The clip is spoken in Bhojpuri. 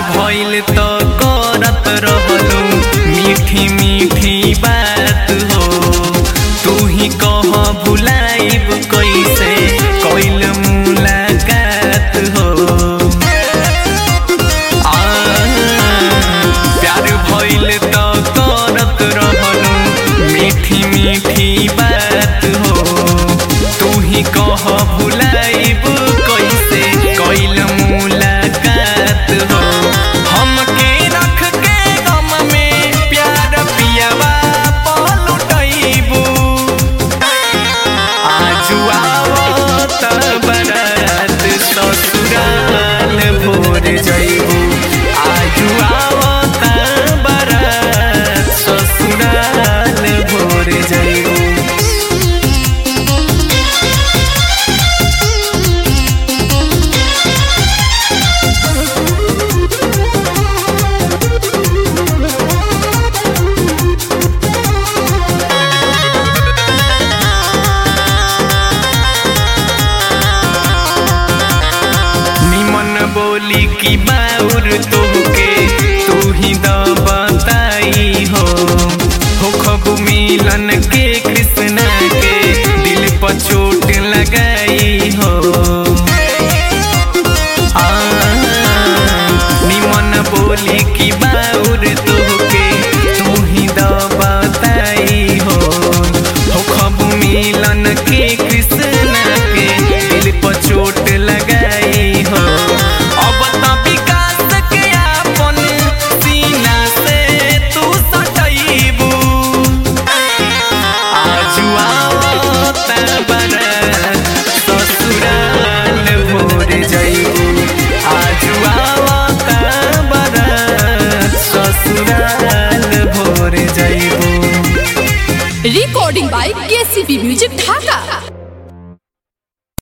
भइल त करत रहलू मीठी मीठी बात हो तू ही कह भुलाइब कैसे कैल मुलाकात हो आ, प्यार भइल त करत रहलू मीठी मीठी बात हो तू ही कह भुलाइब कैसे कैल मुलाकात हो हमके रख के गम में प्यार पियावा पलटैबू आजु आवत बरात ससुराल भोर जइबू आजु आवत बरात ससुराल भोर जइबू निमन बोली की बाउर तोहके तू ही द बताई हो हो खबु मिलन के कृष्णा के दिल पर चोट लगाई हो आ, निमन बोली की बाउर तोहके तू ही द बताई हो हो खबु मिलन के कृष्णा के दिल पर चोट लगाई हो अब त विकास के आपन सीना से तू सटैबू आजु आवत बरात ससुराल भोर जइबू आजु आवत बरात ससुराल भोर जइबू recording by KCP Music Dhaka.